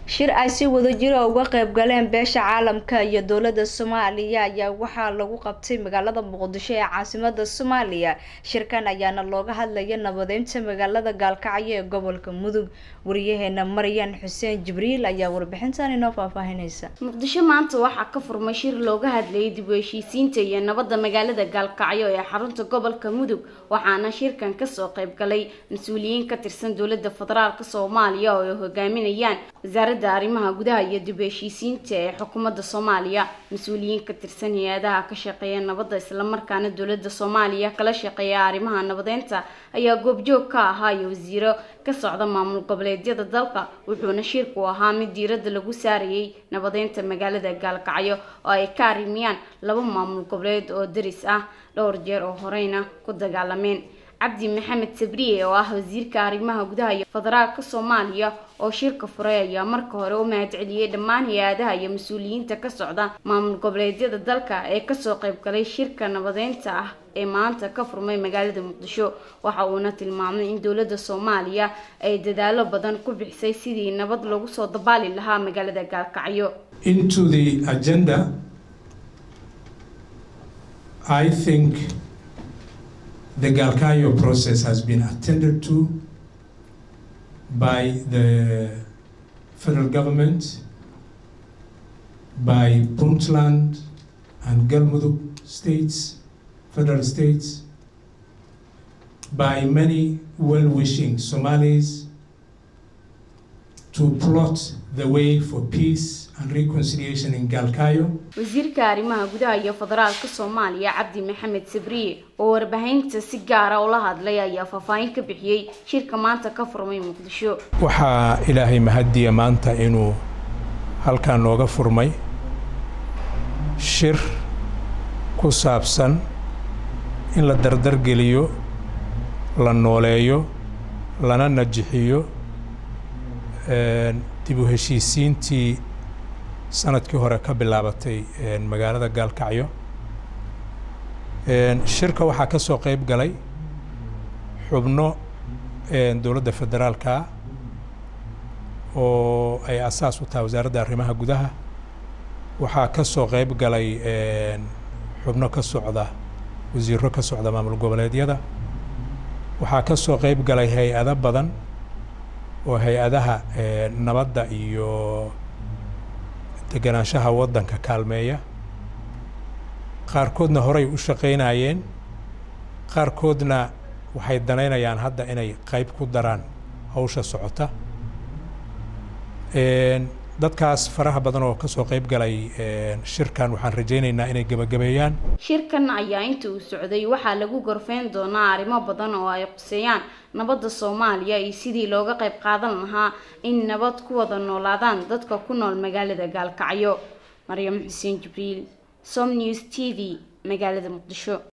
shir ay si wadajira uga qayb galeen beesha caalamka iyo dowladda soomaaliya ayaa waxaa lagu qabtay magaalada muqdisho ee caasimada soomaaliya shirkan ayaana looga hadlaya nabadeynta magaalada gaalkacyo ee gobolka mudug wariyaheena maryan xuseen jibriil ayaa warbixintan inoo faahfaahineysa muqdisho maanta waxaa ka furmay shir looga hadlayay dib u heshiisiinta iyo nabadda magaalada gaalkacyo ee xarunta gobolka mudug waxaana shirkan kasoo qayb galay mas-uuliyiin ka tirsan dowladda federaalk soomaaliya oo ay hogaaminayaan wasaaradda arrimaha gudaha iyo dib u heshiisiinta ee xukuumadda soomaaliya mas-uuliyiin ka tirsan hay-adaha ka shaqeeya nabadda islamarkaana dowladda soomaaliya kala shaqeeya arrimaha nabadeynta ayaa goobjoog ka ahaa iyo wasiiro ka socda maamul goboleedyada dalka wuxuuna shirku ahaa mid diiradda lagu saarayay nabadeynta magaalada gaalkacyo oo ay ka arrimiyaan laba maamul goboleed oo daris ah dhowr jeer oo horeyna ku dagaalameen cabdi maxamed sabriye oo ah wasiirka arrimaha gudaha iyo federaalka soomaaliya oo shirka furay ayaa marka hore u mahadceliyey dhammaan hay-adaha iyo mas-uuliyiinta ka socda maamul goboleedyada dalka ee kasoo qayb galay shirka nabadeynta ah ee maanta ka furmay magaalada muqdisho waxa uuna tilmaamay in dowladda soomaaliya ay dadaalo badan ku bixisay sidii nabad lagu soo dabaali lahaa magaalada gaalkacyo into the agenda I think the Galkayo process has been attended to by the federal government, by Puntland and Galmudug states, federal states, by many well-wishing Somalis to plot the way for peace and reconciliation in Galkayo. wasiirka arrimaha gudaha iyo federaalka soomaaliya cabdi maxamed sabriye oo warbaahinta si gaara ula hadlay ayaa faahfaahin ka bixiyey shirka maanta ka furmay muqdisho waxaa ilaahay mahadiya maanta inuu halkan nooga furmay shir ku saabsan in la dardargeliyo la nooleeyo lana najixiyo dib u heshiisiintii sanadkii hore ka bilaabatay magaalada gaalkacyo shirka waxaa ka soo qayb galay xubno dowladda federaalka oo ay asaas u tahay wasaaradda arrimaha gudaha waxaa ka soo qayb galay xubno ka socda wasiiro ka socda maamul goboleedyada waxaa ka soo qayb galay hay-ado badan oo hay-adaha nabadda iyo deganaanshaha waddanka kaalmeeya qaarkoodna horey u shaqaynayeen qaarkoodna waxay danaynayaan hadda inay qayb ku daraan hawsha socota dadkaas faraha badan oo kasoo qayb galay shirkan waxaan rajaynaynaa inay gebagabeeyaan shirkan ayaa inta uu socday waxaa lagu gorfeyn doonaa arrimo badan oo ay quseeyaan nabadda soomaaliya iyo sidii looga qayb qaadan lahaa in nabad ku wada noolaadaan dadka ku nool magaalada gaalkacyo maryam xuseen jibriil som news t v magaalada muqdisho